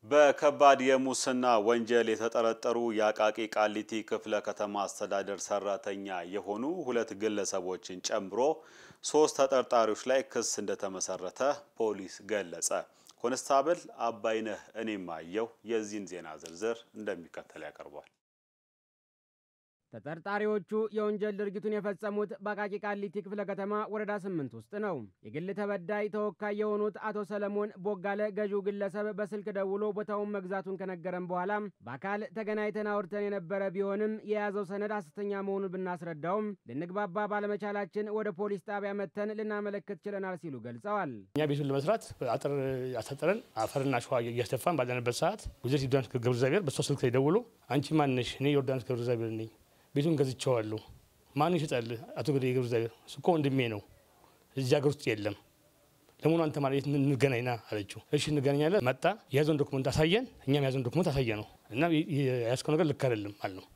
በከባድ የሙስና ወንጀል የተጠረጠሩ የአቃቂ ቃሊቲ ክፍለ ከተማ አስተዳደር ሰራተኛ የሆኑ ሁለት ግለሰቦችን ጨምሮ ሶስት ተጠርጣሪዎች ላይ ክስ እንደተመሰረተ ፖሊስ ገለጸ። ኮንስታብል አባይነህ እኔም አየው የዚህን ዜና ዝርዝር እንደሚከተል ያቀርቧል። ተጠርጣሪዎቹ የወንጀል ድርጊቱን የፈጸሙት በአቃቂ ቃሊቲ ክፍለ ከተማ ወረዳ ስምንት ውስጥ ነው። የግል ተበዳይ ተወካይ የሆኑት አቶ ሰለሞን ቦጋለ ገዢው ግለሰብ በስልክ ደውሎ ቦታውን መግዛቱን ከነገረን በኋላ በአካል ተገናኝተን አውርተን የነበረ ቢሆንም የያዘው ሰነድ ሐሰተኛ መሆኑን ብናስረዳውም ልንግባባ ባለመቻላችን ወደ ፖሊስ ጣቢያ መጥተን ልናመለክት ችለናል ሲሉ ገልጸዋል። እኛ ቤቱን ለመስራት አጥር ያሳጠረን አፈርና ሸዋ እያስደፋን ባለንበት ሰዓት ወይዘሪት ዮርዳኖስ ገብረ እግዚአብሔር በሷ ስልክ ላይ ደውሎ አንቺ ማንሽ? እኔ ዮርዳኖስ ገብረ እግዚአብሔር ነኝ ቤቱን ገዝቼዋለሁ። ማን ይሸጣል? አቶ ገደ ገብረ እግዚአብሔር እኮ ወንድሜ ነው፣ እዚህ ሀገር ውስጥ የለም። ለመሆኑ አንተ ማለት እንገናኝና አለችው። እሺ እንገናኛለን። መጣ። የያዘውን ዶክመንት አሳየን። እኛም የያዘውን ዶክመንት አሳየ ነው እና የያዝከው ነገር ልክ አይደለም አለ ነው።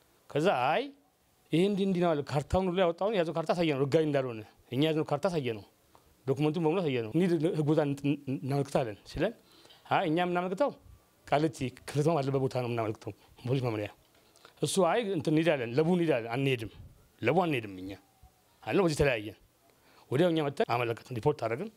ከዛ አይ ይህ እንዲህ እንዲህ ነው አለ። ካርታውን ሁሉ ያወጣውን የያዘው ካርታ አሳየ ነው፣ ህጋዊ እንዳልሆነ እኛ የያዝነው ካርታ አሳየ ነው፣ ዶክመንቱን በሙሉ አሳየ ነው። እንዲህ ህግ ቦታ እናመልክታለን ሲለን አይ እኛ የምናመልክተው ቃሊቲ ክፍለ ከተማ ባለበት ቦታ ነው የምናመልክተው ፖሊስ መምሪያ እሱ አይ እንትን እንሄዳለን ለቡ እንሄዳለን አንሄድም ለቡ አንሄድም እኛ አለ በዚህ ተለያየን ወዲያው እኛ መጥተን አመለከትን ሪፖርት አደረግን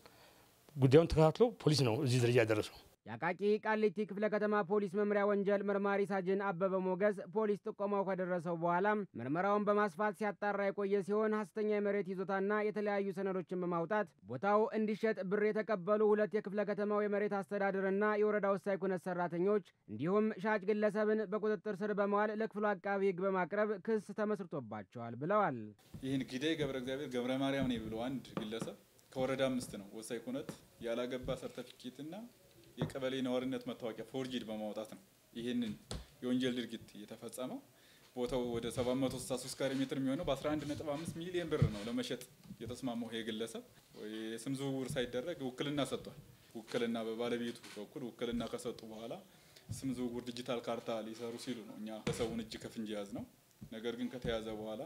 ጉዳዩን ተከታትሎ ፖሊስ ነው እዚህ ደረጃ ያደረሰው የአቃቂ ቃሊቲ ክፍለ ከተማ ፖሊስ መምሪያ ወንጀል መርማሪ ሳጅን አበበ ሞገስ ፖሊስ ጥቆማው ከደረሰው በኋላ ምርመራውን በማስፋት ሲያጣራ የቆየ ሲሆን ሐሰተኛ የመሬት ይዞታና የተለያዩ ሰነዶችን በማውጣት ቦታው እንዲሸጥ ብር የተቀበሉ ሁለት የክፍለ ከተማው የመሬት አስተዳደርና የወረዳ ወሳኝ ኩነት ሰራተኞች እንዲሁም ሻጭ ግለሰብን በቁጥጥር ስር በመዋል ለክፍሉ አቃቢ ሕግ በማቅረብ ክስ ተመስርቶባቸዋል ብለዋል። ይህን ጊዜ ገብረ እግዚአብሔር ገብረ ማርያም ነው ብሎ አንድ ግለሰብ ከወረዳ አምስት ነው ወሳኝ ኩነት ያላገባ ሰርተፊኬትና የቀበሌ ነዋሪነት መታወቂያ ፎርጂድ በማውጣት ነው ይህንን የወንጀል ድርጊት የተፈጸመው። ቦታው ወደ 763 ካሬ ሜትር የሚሆነው በ11.5 ሚሊዮን ብር ነው ለመሸጥ የተስማማው ይሄ ግለሰብ። የስም ዝውውር ሳይደረግ ውክልና ሰጥቷል። ውክልና በባለቤቱ በኩል ውክልና ከሰጡ በኋላ ስም ዝውውር ዲጂታል ካርታ ሊሰሩ ሲሉ ነው እኛ ግለሰቡን እጅ ከፍንጅ ያዝ ነው። ነገር ግን ከተያዘ በኋላ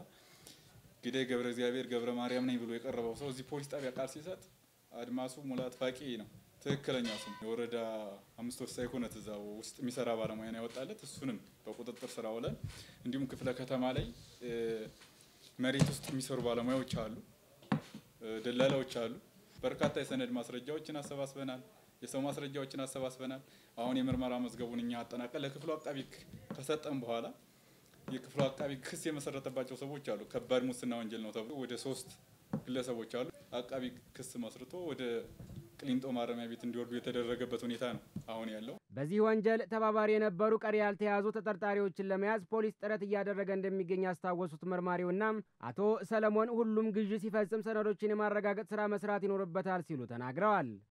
ግዳይ ገብረ እግዚአብሔር ገብረ ማርያም ነኝ ብሎ የቀረበው ሰው እዚህ ፖሊስ ጣቢያ ቃል ሲሰጥ አድማሱ ሙላት ፋቂ ነው ትክክለኛ ስም የወረዳ አምስት ወሳኝ ኩነት እዛ ውስጥ የሚሰራ ባለሙያ ነው ያወጣለት። እሱንም በቁጥጥር ስር አውለን እንዲሁም ክፍለ ከተማ ላይ መሬት ውስጥ የሚሰሩ ባለሙያዎች አሉ፣ ደላላዎች አሉ። በርካታ የሰነድ ማስረጃዎችን አሰባስበናል። የሰው ማስረጃዎችን አሰባስበናል። አሁን የምርመራ መዝገቡን እኛ አጠናቀን ለክፍሉ አቃቢ ከሰጠን በኋላ የክፍሉ አቃቢ ክስ የመሰረተባቸው ሰዎች አሉ። ከባድ ሙስና ወንጀል ነው ተብሎ ወደ ሶስት ግለሰቦች አሉ። አቃቢ ክስ መስርቶ ወደ ቅሊንጦ ማረሚያ ቤት እንዲወርዱ የተደረገበት ሁኔታ ነው አሁን ያለው። በዚህ ወንጀል ተባባሪ የነበሩ ቀሪ ያልተያዙ ተጠርጣሪዎችን ለመያዝ ፖሊስ ጥረት እያደረገ እንደሚገኝ ያስታወሱት መርማሪውና አቶ ሰለሞን ሁሉም ግዢ ሲፈጽም ሰነዶችን የማረጋገጥ ስራ መስራት ይኖርበታል ሲሉ ተናግረዋል።